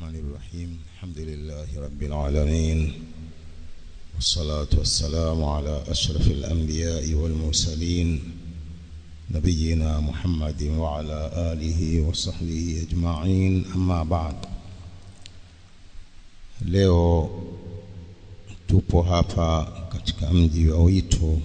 الرحمن الرحيم الحمد لله رب العالمين والصلاة والسلام على أشرف الأنبياء والمرسلين نبينا محمد وعلى آله وصحبه أجمعين أما بعد leo tupo hapa katika mji wa Wito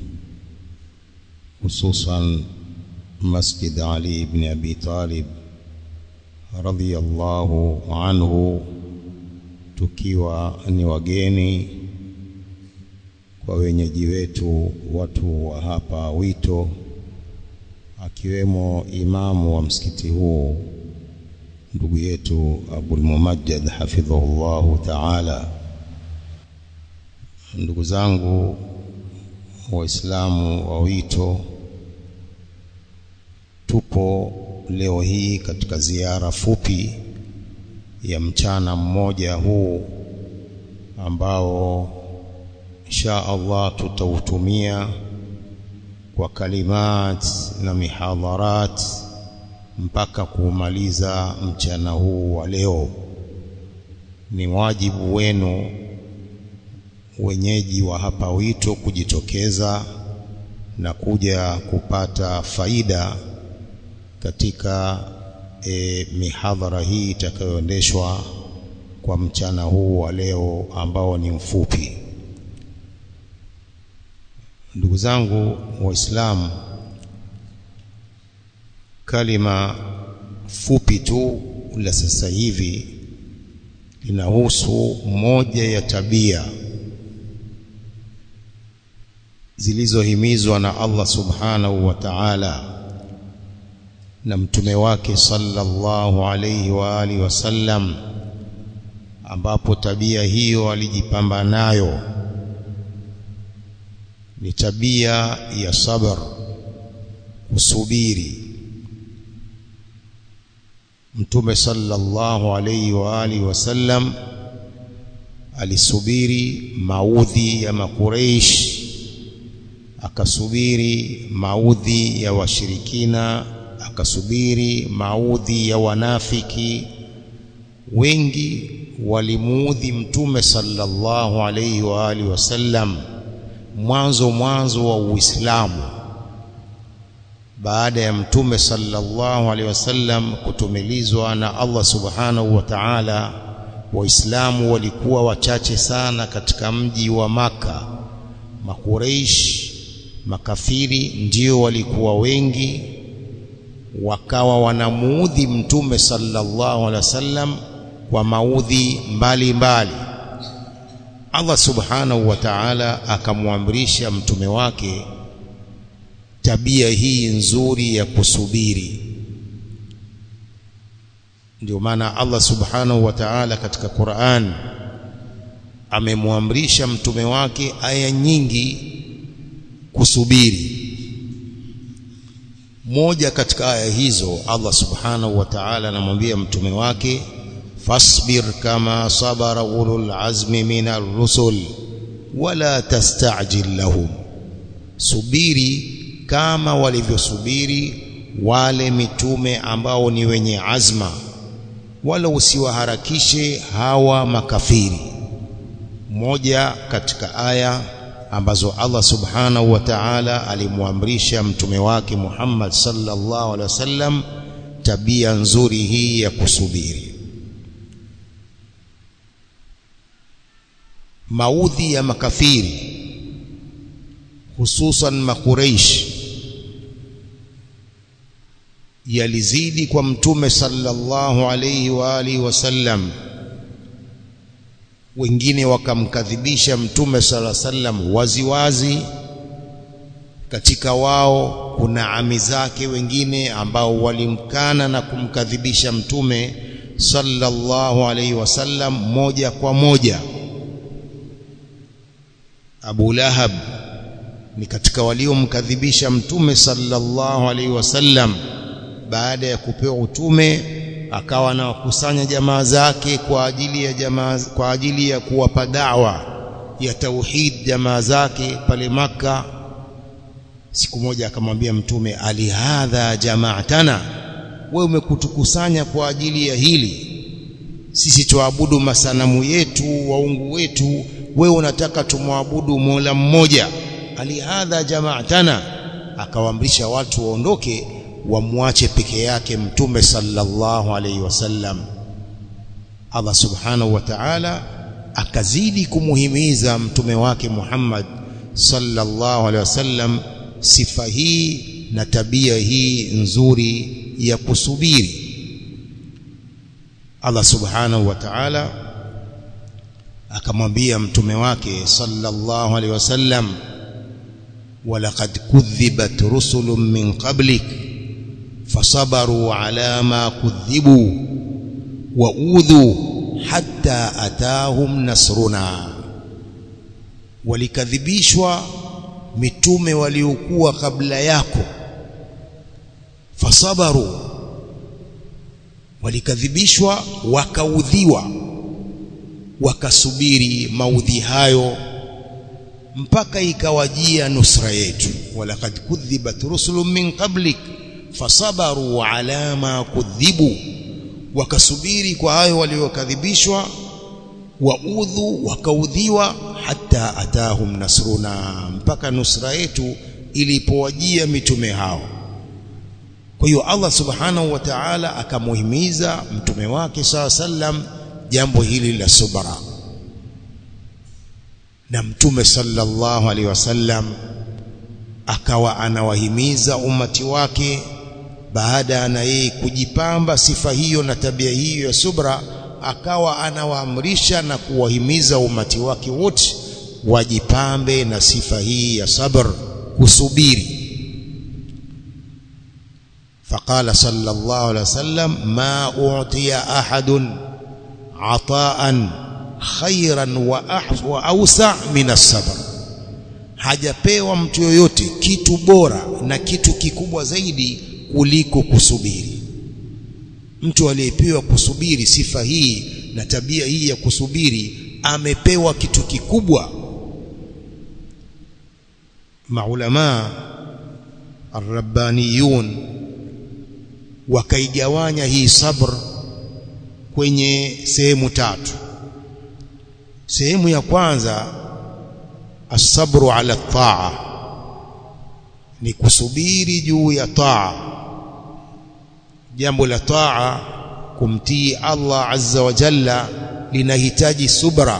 hususan Masjid Ali ibn Abi Talib radhiyallahu anhu tukiwa ni wageni kwa wenyeji wetu watu wa hapa Wito akiwemo imamu wa msikiti huu ndugu yetu Abul Mumajjad hafidhahullahu ta'ala ndugu zangu waislamu wa Wito tupo leo hii katika ziara fupi ya mchana mmoja huu ambao insha Allah tutautumia kwa kalimat na mihadharat mpaka kuumaliza mchana huu wa leo. Ni wajibu wenu wenyeji wa hapa Wito kujitokeza na kuja kupata faida katika e, mihadhara hii itakayoendeshwa kwa mchana huu wa leo ambao ni mfupi. Ndugu zangu Waislamu, kalima fupi tu la sasa hivi linahusu moja ya tabia zilizohimizwa na Allah subhanahu wa ta'ala na mtume wake sallallahu alayhi wa alihi wasallam ambapo tabia hiyo alijipamba nayo ni tabia ya sabr kusubiri mtume sallallahu alayhi wa alihi wasallam alisubiri maudhi ya makureish akasubiri maudhi ya washirikina akasubiri maudhi ya wanafiki wengi walimuudhi mtume sallallahu alayhi wa alihi wasallam mwanzo mwanzo wa Uislamu baada ya mtume sallallahu alaihi wasallam kutumilizwa na Allah subhanahu wa ta'ala waislamu walikuwa wachache sana katika mji wa maka makureish makafiri ndio walikuwa wengi wakawa wanamuudhi mtume sallallahu alaihi wasallam kwa maudhi mbalimbali Allah subhanahu wa ta'ala akamwamrisha mtume wake tabia hii nzuri ya kusubiri ndio maana Allah subhanahu wa ta'ala katika Qur'an amemwamrisha mtume wake aya nyingi kusubiri moja katika aya hizo Allah subhanahu wa ta'ala anamwambia mtume wake fasbir kama sabara ulul azmi minar rusul wala tastajil lahum subiri kama walivyosubiri wale mitume ambao ni wenye azma wala usiwaharakishe hawa makafiri moja katika aya ambazo Allah subhanahu wa ta'ala alimwamrisha mtume wake Muhammad sallallahu alaihi wasallam tabia nzuri hii ya kusubiri maudhi ya makafiri hususan makureish yalizidi kwa mtume sallallahu alayhi wa alihi wasallam wengine wakamkadhibisha mtume sallallahu alayhi wasallam waziwazi katika wao kuna ami zake wengine ambao walimkana na kumkadhibisha mtume sallallahu alayhi wasallam moja kwa moja Abu Lahab ni katika waliomkadhibisha mtume sallallahu alaihi wasallam baada ya kupewa utume akawa anawakusanya jamaa zake kwa ajili ya jamaa kwa ajili ya kuwapa dawa ya tauhid jamaa zake pale maka siku moja akamwambia mtume alihadha jamaatana wewe umekutukusanya kwa ajili ya hili sisi tuabudu masanamu yetu waungu wetu wewe unataka tumwabudu Mola mmoja alihadha jamaatana akawaamrisha watu waondoke wamwache peke yake mtume sallallahu alaihi wasallam Allah subhanahu wa ta'ala akazidi kumuhimiza mtume wake Muhammad sallallahu alaihi wasallam sifa hii na tabia hii nzuri ya kusubiri Allah subhanahu wa ta'ala akamwambia mtume wake sallallahu alaihi wasallam walaqad kudhibat rusulun min qablik fasabaru ala ma kudhibu wa udhu hatta atahum nasruna walikadhibishwa mitume waliokuwa kabla yako fasabaru walikadhibishwa wakaudhiwa wakasubiri maudhi hayo mpaka ikawajia nusra yetu walaqad kudhibat rusulun min qablik fasabaru ala ma kudhibu wakasubiri kwa hayo waliokadhibishwa waudhu wakaudhiwa hata atahum nasruna mpaka nusra yetu ilipowajia mitume hao kwa hiyo Allah subhanahu wa ta'ala akamuhimiza mtume wake saa sallam jambo hili la subra na mtume sallallahu alaihi wasallam akawa anawahimiza umati wake baada na yeye kujipamba sifa hiyo na tabia hiyo ya subra akawa anawaamrisha na kuwahimiza umati wake wote wajipambe na sifa hii ya sabr kusubiri فقال صلى الله عليه وسلم ما أعطي أحد عطاء خيرا وأوسع من الصبر hajapewa mtu yoyote kitu bora na kitu kikubwa zaidi kuliko kusubiri mtu aliyepewa kusubiri sifa hii na tabia hii ya kusubiri amepewa kitu kikubwa maulama arrabbaniyun wakaigawanya hii sabr kwenye sehemu tatu sehemu ya kwanza asabru ala taa ni kusubiri juu ya taa jambo la taa kumtii Allah azza wa jalla linahitaji subra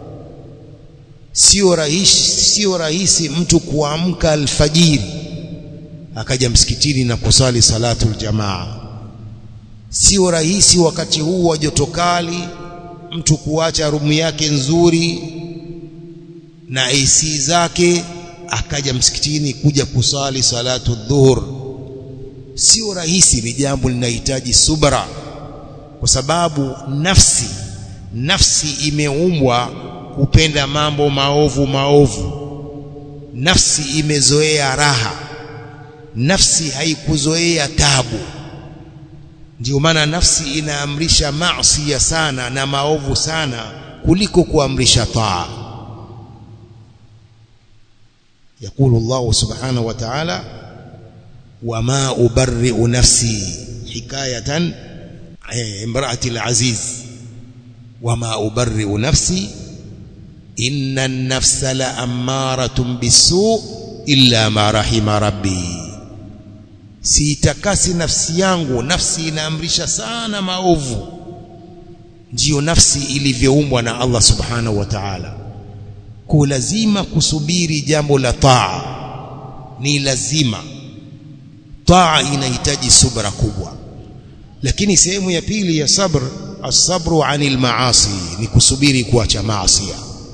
sio rahisi sio rahisi mtu kuamka alfajiri akaja msikitini na kusali salatul jamaa sio rahisi wakati huu wa joto kali mtu kuacha rumu yake nzuri na AC zake akaja msikitini kuja kusali salatu dhuhur sio rahisi ni jambo linahitaji subra kwa sababu nafsi nafsi imeumbwa kupenda mambo maovu maovu nafsi imezoea raha nafsi haikuzoea tabu ndio maana nafsi inaamrisha maasi sana na maovu sana kuliko kuamrisha taa يقول الله سبحانه وتعالى وما أبرئ نفسي حكاية امرأة العزيز وما أبرئ نفسي إن النفس لأمارة بالسوء إلا ما رحم ربي siitakasi nafsi yangu nafsi inaamrisha sana maovu ndiyo nafsi ilivyoumbwa na Allah subhanahu wa ta'ala kwa lazima kusubiri jambo la taa ni lazima taa inahitaji subra kubwa lakini sehemu ya pili ya sabr asabru anil maasi ni kusubiri kuacha maasi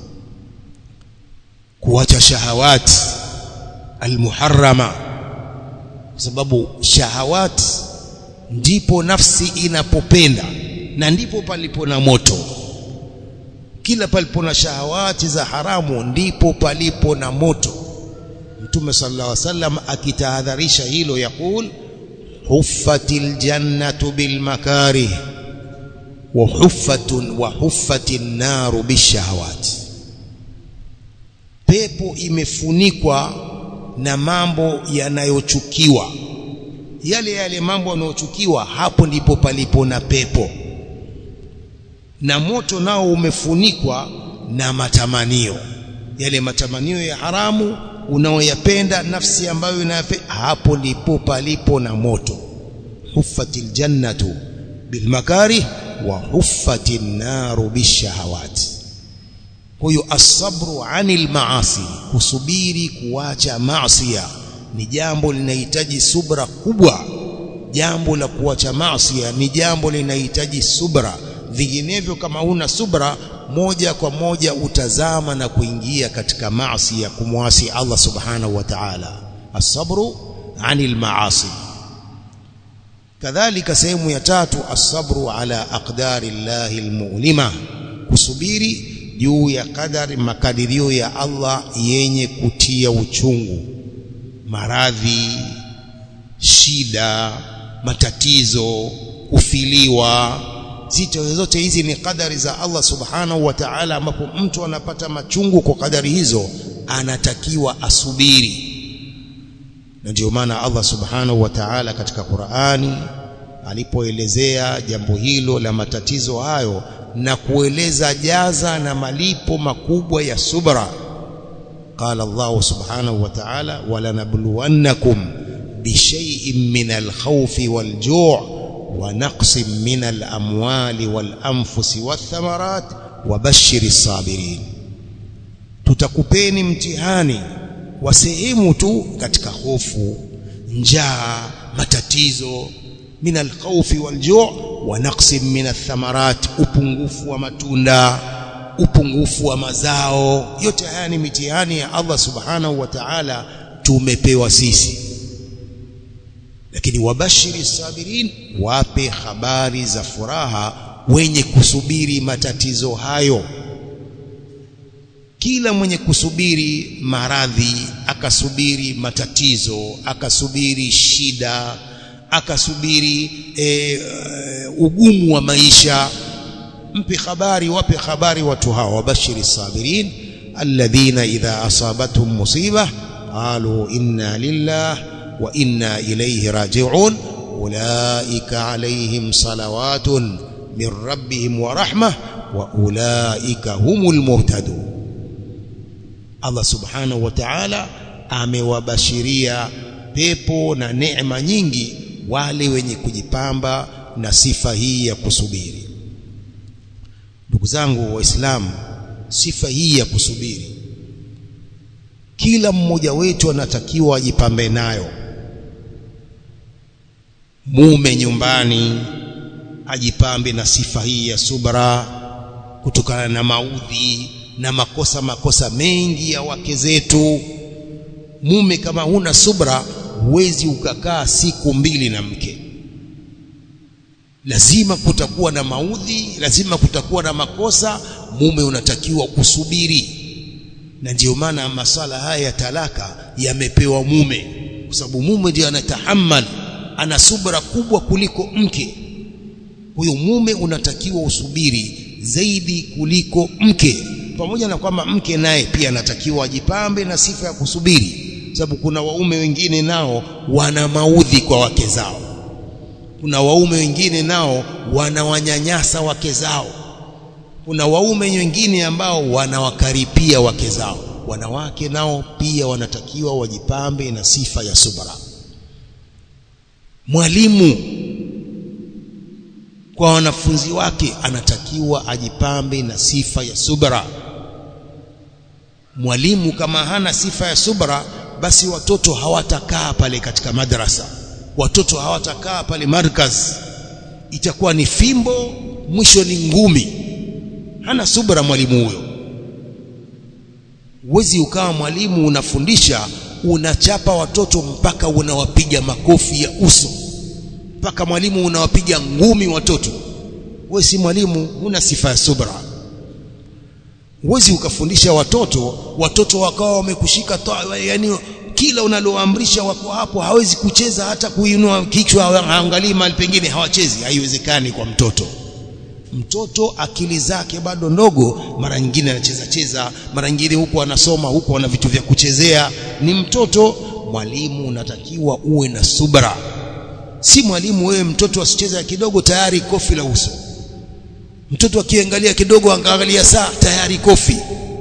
kuacha shahawati almuharrama kwa sababu shahawati ndipo nafsi inapopenda na ndipo palipo na moto kila palipo na shahawati za haramu ndipo palipo na moto mtume sallallahu alaihi wasallam akitahadharisha hilo yakul huffatil jannatu bil makarih wa huffatun wa huffatin naru bishahawati pepo imefunikwa na mambo yanayochukiwa yale yale mambo yanayochukiwa hapo ndipo palipo na pepo na moto nao umefunikwa na matamanio yale matamanio ya haramu unaoyapenda nafsi ambayo inayapenda hapo ndipo palipo na moto huffatil jannatu bilmakarih wa huffatil naru bishahawati kwa hiyo asabru anil maasi kusubiri kuacha maasiya ni jambo linahitaji subra kubwa jambo la kuacha maasiya ni jambo linahitaji subra vinginevyo kama huna subra moja kwa moja utazama na kuingia katika maasi ya kumwasi Allah subhanahu wa ta'ala asabru anil maasi kadhalika sehemu ya tatu asabru ala aqdari llahi almu'lima kusubiri juu ya kadari makadirio ya Allah yenye kutia uchungu maradhi shida matatizo kufiliwa zito zote hizi ni kadari za Allah subhanahu wa ta'ala ambapo mtu anapata machungu kwa kadari hizo anatakiwa asubiri na ndio maana Allah subhanahu wa ta'ala katika Qur'ani alipoelezea jambo hilo la matatizo hayo na kueleza jaza na malipo makubwa ya subra قال الله سبحانه وتعالى ولنبلونكم بشيء من الخوف والجوع ونقص من الأموال والأنفس والثمرات وبشر الصابرين tutakupeni mtihani wa sehemu tu katika hofu njaa matatizo min alkhawfi waljuu wa naqsin min athamarat upungufu wa matunda upungufu wa mazao yote haya ni mitihani ya Allah subhanahu wa ta'ala tumepewa sisi lakini wabashiri sabirin wape habari za furaha wenye kusubiri matatizo hayo kila mwenye kusubiri maradhi akasubiri matatizo akasubiri shida akasubiri e, ugumu wa maisha mpe habari wape habari watu hawa wabashiri sabirin alladhina idha asabatuhum musiba qalu inna lillah wa inna ilayhi raji'un ulaika alayhim salawatun min rabbihim wa rahmah wa ulaika humul muhtadun Allah subhanahu wa ta'ala amewabashiria pepo na neema nyingi wale wenye kujipamba na sifa hii ya kusubiri ndugu zangu waislamu sifa hii ya kusubiri kila mmoja wetu anatakiwa ajipambe nayo mume nyumbani ajipambe na sifa hii ya subra kutokana na maudhi na makosa makosa mengi ya wake zetu mume kama huna subra huwezi ukakaa siku mbili na mke lazima kutakuwa na maudhi lazima kutakuwa na makosa mume unatakiwa kusubiri na ndiyo maana masala haya ya talaka yamepewa mume kwa sababu mume ndiye anatahammal ana subra kubwa kuliko mke huyo mume unatakiwa usubiri zaidi kuliko mke pamoja na kwamba mke naye pia anatakiwa ajipambe na sifa ya kusubiri sababu kuna waume wengine nao wana maudhi kwa wake zao kuna waume wengine nao wanawanyanyasa wake zao kuna waume wengine ambao wanawakaripia wake zao wanawake nao pia wanatakiwa wajipambe na sifa ya subra mwalimu kwa wanafunzi wake anatakiwa ajipambe na sifa ya subra mwalimu kama hana sifa ya subra basi watoto hawatakaa pale katika madrasa watoto hawatakaa pale markaz itakuwa ni fimbo mwisho ni ngumi hana subra mwalimu huyo uwezi ukawa mwalimu unafundisha unachapa watoto mpaka unawapiga makofi ya uso mpaka mwalimu unawapiga ngumi watoto wewe si mwalimu una sifa ya subra uwezi ukafundisha watoto watoto wakawa wamekushika yani kila unaloamrisha wako hapo hawezi kucheza hata kuinua kichwa haangalii mahali pengine hawachezi haiwezekani kwa mtoto mtoto akili zake bado ndogo mara nyingine anacheza cheza mara nyingine huko anasoma huko ana vitu vya kuchezea ni mtoto mwalimu unatakiwa uwe na subra si mwalimu wewe mtoto asicheza kidogo tayari kofi la uso mtoto akiangalia kidogo angaangalia saa tayari kofi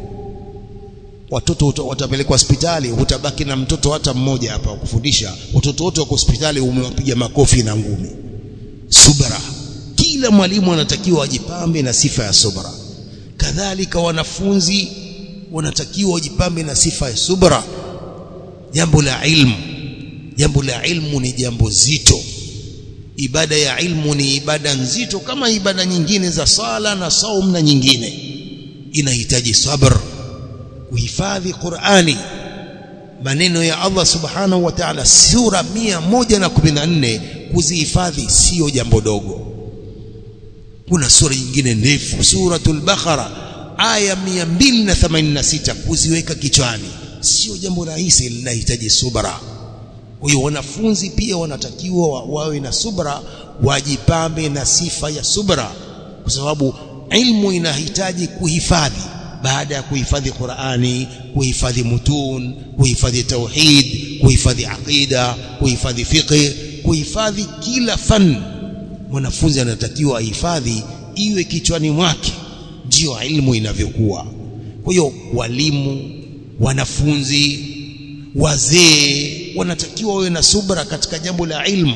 watoto watapelekwa hospitali utabaki na mtoto hata mmoja hapa kufundisha watoto wote wako hospitali umewapiga makofi na ngumi subra kila mwalimu anatakiwa ajipambe na sifa ya subra kadhalika wanafunzi wanatakiwa wajipambe na sifa ya subra jambo la ilmu jambo la ilmu ni jambo zito ibada ya ilmu ni ibada nzito kama ibada nyingine za sala na saum na nyingine inahitaji sabr kuhifadhi Qur'ani maneno ya Allah subhanahu wa ta'ala sura 114 kuzihifadhi sio jambo dogo kuna sura nyingine ndefu suratul Baqara aya 286 kuziweka kichwani sio jambo rahisi linahitaji subra kwa hiyo wanafunzi pia wanatakiwa wawe na subra wajipambe na sifa ya subra kwa sababu ilmu inahitaji kuhifadhi baada ya kuhifadhi Qur'ani kuhifadhi mutun kuhifadhi tauhid kuhifadhi aqida kuhifadhi fiqh kuhifadhi kila fan mwanafunzi anatakiwa ahifadhi iwe kichwani mwake ndio ilmu inavyokuwa kwa hiyo walimu wanafunzi wazee wanatakiwa wawe na subra katika jambo la ilmu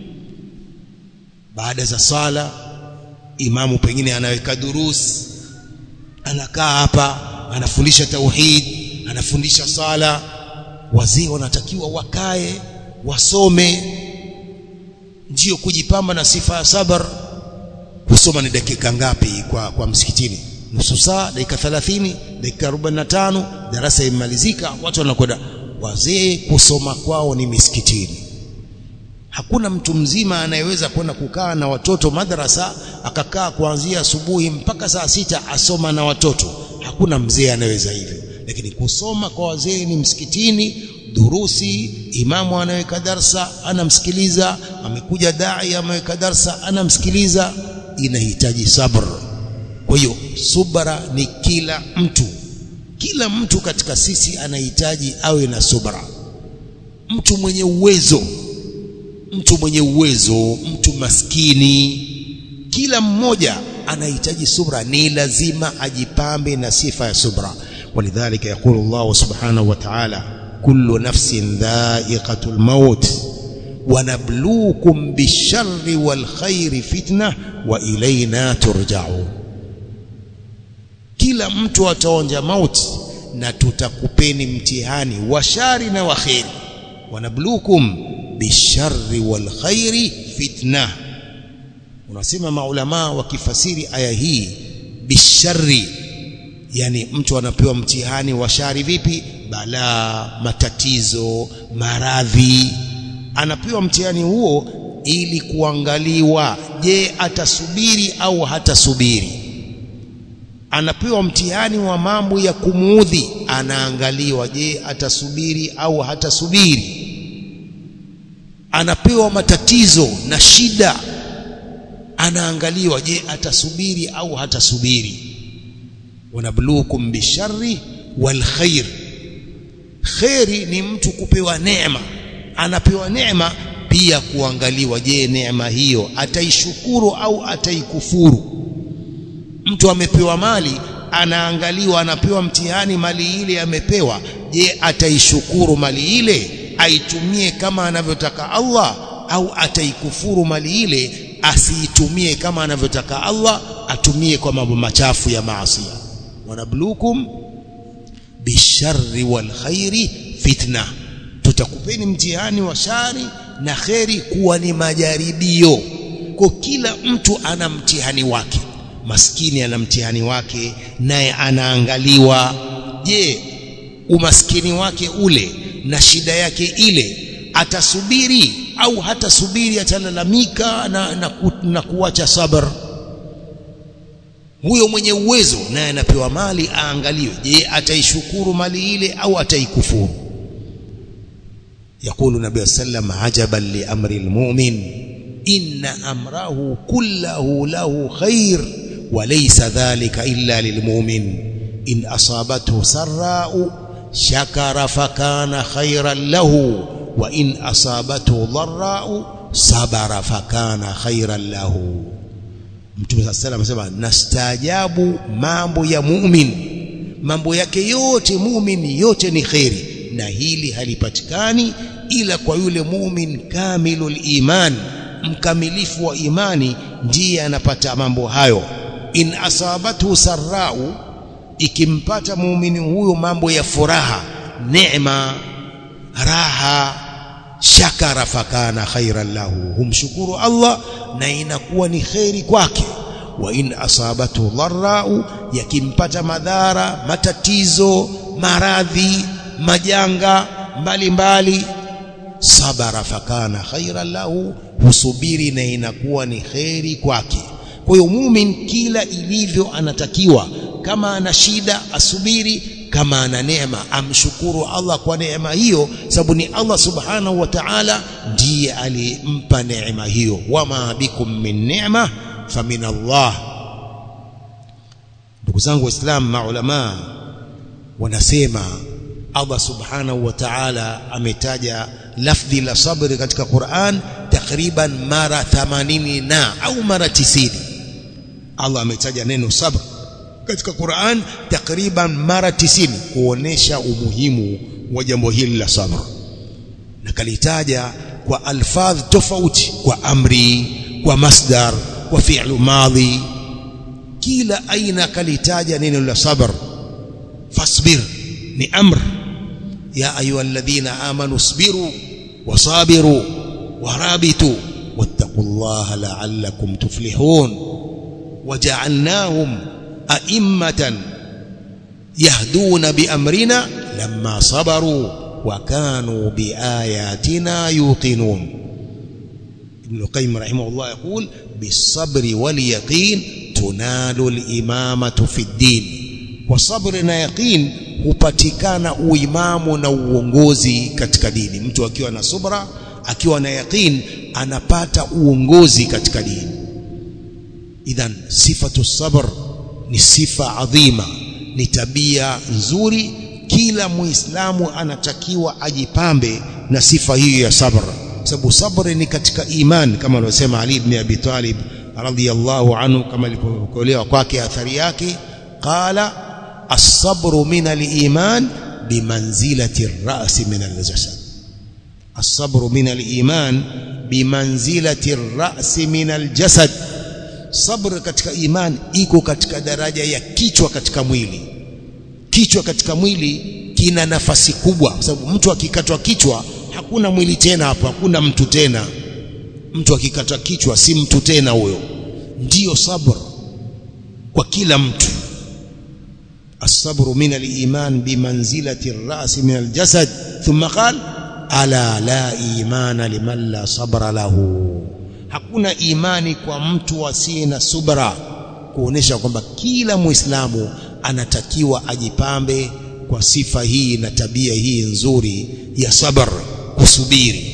baada za sala imamu pengine anaweka durus anakaa hapa anafundisha tauhid anafundisha sala wazee wanatakiwa wakae wasome ndio kujipamba na sifa ya sabar kusoma ni dakika ngapi kwa kwa msikitini nusu saa dakika 30 dakika 45 darasa imalizika watu wanakwenda wazee kusoma kwao ni misikitini hakuna mtu mzima anayeweza kwenda kukaa na watoto madrasa akakaa kuanzia asubuhi mpaka saa sita asoma na watoto hakuna mzee anayeweza hivyo lakini kusoma kwa wazee ni msikitini durusi imamu anaweka darsa anamsikiliza amekuja dai ameweka darsa anamsikiliza inahitaji sabr kwa hiyo subra ni kila mtu kila mtu katika sisi anahitaji awe na subra mtu mwenye uwezo mtu mwenye uwezo mtu maskini kila mmoja anahitaji subra ni lazima ajipambe na sifa ya subra walidhalika yaqulu Allah subhanahu wa ta'ala kullu nafsin dha'iqatul maut ونبلوكم بالشر والخير فتنة وإلينا ترجعون kila mtu ataonja mauti na tutakupeni mtihani wa shari na wa khairi wanablukum bisharri wal khairi fitna unasema maulama wakifasiri aya hii bisharri yani mtu anapewa mtihani wa shari vipi balaa matatizo maradhi anapewa mtihani huo ili kuangaliwa je atasubiri au hatasubiri anapewa mtihani wa mambo ya kumuudhi anaangaliwa je atasubiri au hatasubiri anapewa matatizo na shida anaangaliwa je atasubiri au hatasubiri wanabluukum bisharri wal khair khairi ni mtu kupewa neema anapewa neema pia kuangaliwa je neema hiyo ataishukuru au ataikufuru mtu amepewa mali anaangaliwa anapewa mtihani mali ile amepewa je ataishukuru mali ile aitumie kama anavyotaka Allah au ataikufuru mali ile asiitumie kama anavyotaka Allah atumie kwa mambo machafu ya maasi wanablukum bisharri wal khairi fitna tutakupeni mtihani wa shari na kheri kuwa ni majaribio kwa kila mtu ana mtihani wake maskini ana mtihani wake naye anaangaliwa je umaskini wake ule na shida yake ile atasubiri au hatasubiri atalalamika na, na, ku, na kuacha sabr huyo mwenye uwezo naye anapewa mali aangaliwe je ataishukuru mali ile au ataikufuru يقول النبي صلى الله عليه وسلم عجبا لأمر المؤمن إن أمره كله له خير وليس ذلك إلا للمؤمن إن أصابته سراء شكر فكان خيرا له وإن أصابته ضراء صبر فكان خيرا له Mtume sala salam anasema nastaajabu mambo ya mumin mambo yake yote mumin yote ni kheri na hili halipatikani ila kwa yule mumin kamilul iman mkamilifu wa imani ndiye anapata mambo hayo in asabathu sarrau ikimpata muumini huyo mambo ya furaha neema raha shakara fakana khairan lahu humshukuru Allah na inakuwa ni khairi kwake wa in asabatu dharrau yakimpata madhara matatizo maradhi majanga mbalimbali sabara fakana khairan lahu husubiri na inakuwa ni khairi kwake kwa hiyo mumin kila ilivyo anatakiwa kama ana shida asubiri kama ana neema amshukuru Allah kwa neema hiyo sababu ni Allah subhanahu wa ta'ala ndiye alimpa neema hiyo wama bikum min neema famin Allah ndugu zangu waislamu maulama wanasema Allah subhanahu wa ta'ala ametaja lafdhi la sabri katika Qur'an takriban mara 80 na au mara 90 Allah ametaja neno sabr katika Qur'an takriban mara 90 kuonesha umuhimu wa jambo hili la sabr na kalitaja kwa alfadh tofauti kwa amri kwa masdar kwa fi'lu madhi kila aina kalitaja neno la sabr fasbir ni amr ya ayyuhalladhina amanu isbiru wasabiru warabitu wattaqullaha la'allakum tuflihun waja'alnahum a'immatan yahduna biamrina lamma sabaru wa kanu biayatina yuqinun ابن القيم رحمه الله يقول بالصبر واليقين تنال الإمامة في الدين وصبر na yaqin hupatikana uimamu na uongozi katika dini mtu akiwa na subra akiwa na yaqin anapata uongozi katika dini idhan sifatu sabr ni sifa adhima ni tabia nzuri kila muislamu anatakiwa ajipambe na sifa hiyo ya sabr sababu sabri ni katika iman kama alivyosema Ali ibn Abi Talib radhiyallahu anhu kama ilivyokolewa kwake athari yake qala as-sabru min al-iman bimanzilati ar-ra's min al-jasad as-sabru min al-iman bimanzilati ar-ra's min al-jasad sabr katika iman iko katika daraja ya kichwa katika mwili kichwa katika mwili kina nafasi kubwa kwa sababu mtu akikatwa kichwa hakuna mwili tena hapo hakuna mtu tena mtu akikatwa kichwa si mtu tena huyo ndiyo sabr kwa kila mtu الصبر من الإيمان بمنزلة الرأس من الجسد ثم قال ألا لا إيمان لمن لا صبر له hakuna imani kwa mtu asiye na subra kuonesha kwamba kila muislamu anatakiwa ajipambe kwa sifa hii na tabia hii nzuri ya sabr kusubiri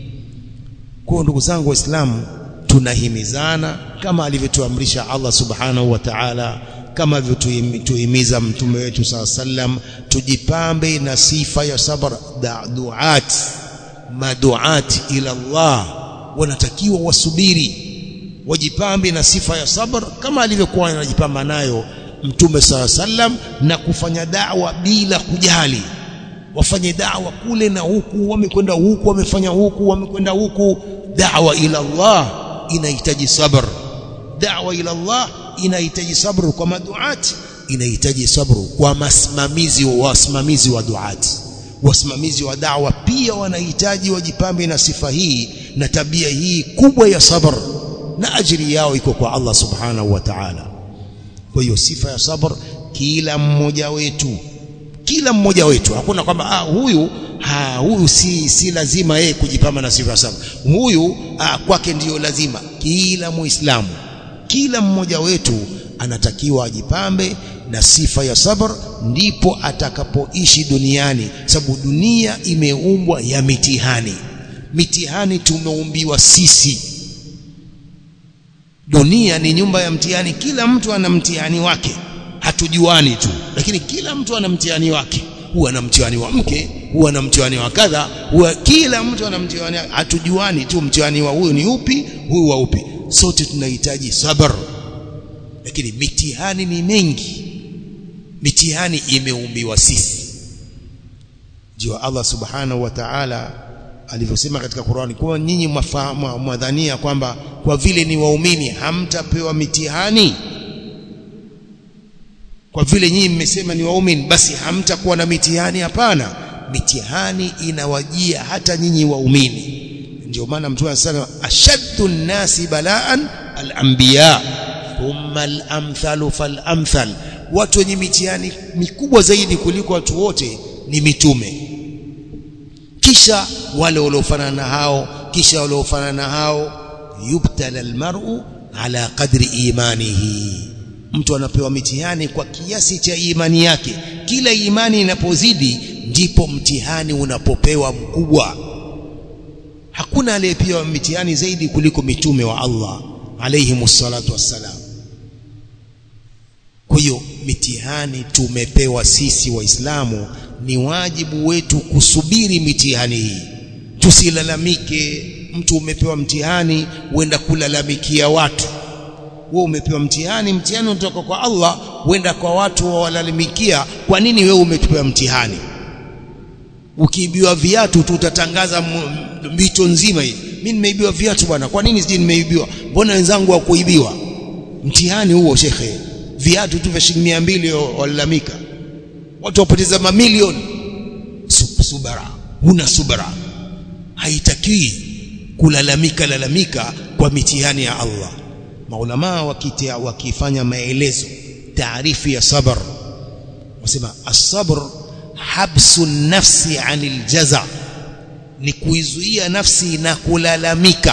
kwa ndugu zangu waislamu tunahimizana kama alivyotuamrisha Allah subhanahu wa ta'ala kama alivyotuhimiza mtume wetu saa sallam tujipambe na sifa ya sabr duat maduat ila Allah wanatakiwa wasubiri wajipambe na sifa ya sabr kama alivyokuwa anajipamba nayo mtume saa sallam na kufanya da'wa bila kujali wafanye da'wa kule na huku wamekwenda huku wamefanya huku wamekwenda huku da'wa ila Allah inahitaji sabr da'wa ila Allah inahitaji sabr kwa maduati inahitaji sabru kwa masimamizi wa wasimamizi wa duati wasimamizi wa da'wa pia wanahitaji wajipambe na sifa hii na tabia hii kubwa ya sabr na ajiri yao iko kwa Allah subhanahu wa ta'ala kwa hiyo sifa ya sabr kila mmoja wetu kila mmoja wetu hakuna kwamba ah, huyu ha, huyu si, si lazima yeye kujipamba na sifa ya sabr huyu ah, kwake ndiyo lazima kila muislamu kila mmoja wetu anatakiwa ajipambe na sifa ya sabr ndipo atakapoishi duniani sababu dunia imeumbwa ya mitihani mitihani tumeumbiwa sisi dunia ni nyumba ya mtihani kila mtu ana mtihani wake hatujuani tu lakini kila mtu ana mtihani wake huwa ana mtihani wa mke huwa ana mtihani wa kadha huwa kila mtu ana mtihani hatujuani tu mtihani wa huyu ni upi huyu wa upi sote tunahitaji sabr lakini mitihani ni mengi mitihani imeumbiwa sisi ndio Allah subhanahu wa ta'ala alivyosema katika Qur'ani kwa nyinyi mwadhania kwamba kwa vile ni waumini hamtapewa mitihani kwa vile nyinyi mmesema ni waumini basi hamtakuwa na mitihani hapana mitihani inawajia hata nyinyi waumini ndio maana mtume anasema ashaddu nasi balaan al-anbiya thumma al-amthalu fal-amthal watu wenye mitihani mikubwa zaidi kuliko watu wote ni mitume kisha wale waliofanana na hao kisha waliofanana na hao yubtala almar'u ala qadri imanihi mtu anapewa mitihani kwa kiasi cha imani yake kila imani inapozidi ndipo mtihani unapopewa mkubwa hakuna aliyepewa mitihani zaidi kuliko mitume wa Allah alayhimus salatu wassalam kwa hiyo mitihani tumepewa sisi waislamu ni wajibu wetu kusubiri mitihani hii tusilalamike mtu umepewa mtihani uenda kulalamikia watu wewe umepewa mtihani mtihani unatoka kwa Allah uenda kwa watu wawalalamikia kwa nini wewe umepewa mtihani ukiibiwa viatu tu utatangaza mito nzima hii mimi nimeibiwa viatu bwana kwa nini sije nimeibiwa mbona wenzangu hawakuibiwa mtihani huo shekhe viatu tu vya shilingi 200 walalamika watu wapoteza mamilioni subara huna subara haitakiwi kulalamika lalamika kwa mitihani ya Allah maulama wakitia wakifanya maelezo taarifu ya sabr wasema as-sabr habsu nafsi anil jaza ni kuizuia nafsi na kulalamika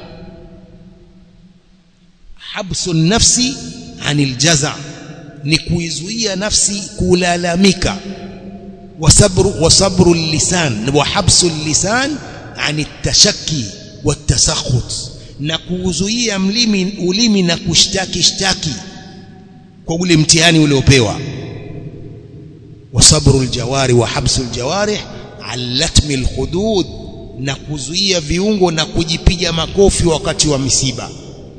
habsu nafsi anil jaza ni kuizuia nafsi kulalamika wasabru wasabru lisan wa habsu lisan ani tashaki watasakhut na kuuzuia mlimi ulimi na kushtaki shtaki kwa ule mtihani uliopewa wasabru aljawari wa habsu aljawarih alatmi alhudud na kuzuia viungo na kujipiga makofi wakati wa misiba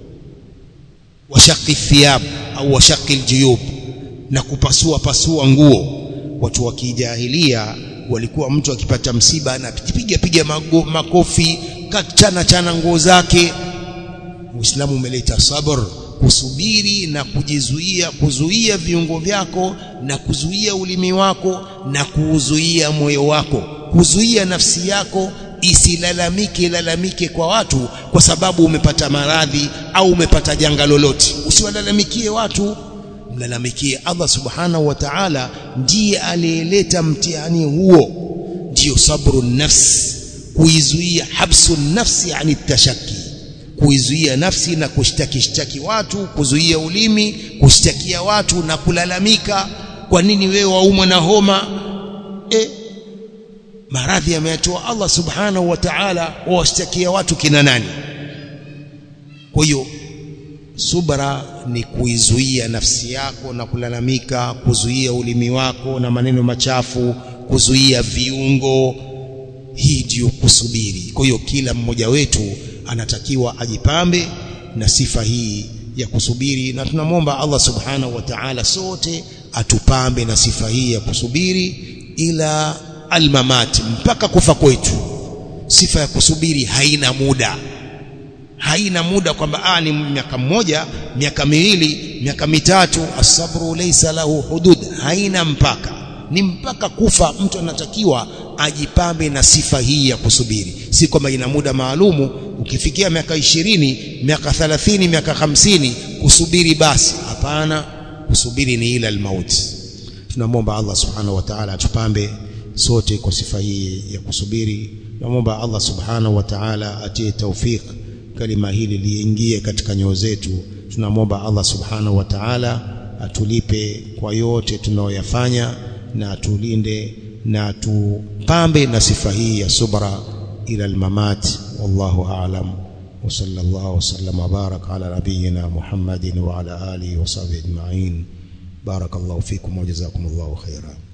washaqi thiyab au washaqi aljuyub na kupasua pasua nguo watu wa kijahilia walikuwa mtu akipata msiba anapiga piga makofi kachana chana nguo zake Uislamu umeleta sabr kusubiri na kujizuia kuzuia viungo vyako na kuzuia ulimi wako na kuuzuia moyo wako kuzuia nafsi yako isilalamike lalamike kwa watu kwa sababu umepata maradhi au umepata janga lolote usiwalalamikie watu mlalamikie Allah subhanahu wa ta'ala ndiye aliyeleta mtihani huo ndiyo sabru nafs kuizuia habsu nafsi ani tashaki kuizuia nafsi na kushtaki shtaki watu kuzuia ulimi kushtakia watu na kulalamika kwa nini wewe waumwa na homa e, maradhi ameyatoa Allah subhanahu wa ta'ala wawashtakia watu kina nani kwa hiyo subra ni kuizuia nafsi yako na kulalamika kuzuia ulimi wako na maneno machafu kuzuia viungo hii ndiyo kusubiri kwa hiyo kila mmoja wetu anatakiwa ajipambe na sifa hii ya kusubiri na tunamwomba Allah subhanahu wa ta'ala sote atupambe na sifa hii ya kusubiri ila almamat mpaka kufa kwetu sifa ya kusubiri haina muda haina muda kwamba ah ni miaka mmoja miaka miwili miaka mitatu asabru laysa lahu hudud haina mpaka ni mpaka kufa mtu anatakiwa ajipambe na sifa hii ya kusubiri si kwamba ina muda maalumu ukifikia miaka ishirini miaka thalathini miaka hamsini kusubiri basi hapana kusubiri ni ila almauti tunamwomba Allah subhanahu wa ta'ala atupambe sote kwa sifa hii ya kusubiri tunamwomba Allah subhanahu wa ta'ala atie taufik kalima hili liingie katika nyoyo zetu tunamwomba Allah subhanahu wa ta'ala atulipe kwa yote tunayoyafanya na atulinde na atupambe na sifa hii ya subra ila almamat wallahu a'lam wa sallallahu wa sallam wa baraka ala nabiyyina Muhammadin wa ala alihi wa sahbihi ajma'in barakallahu fikum wa jazakumullahu khairan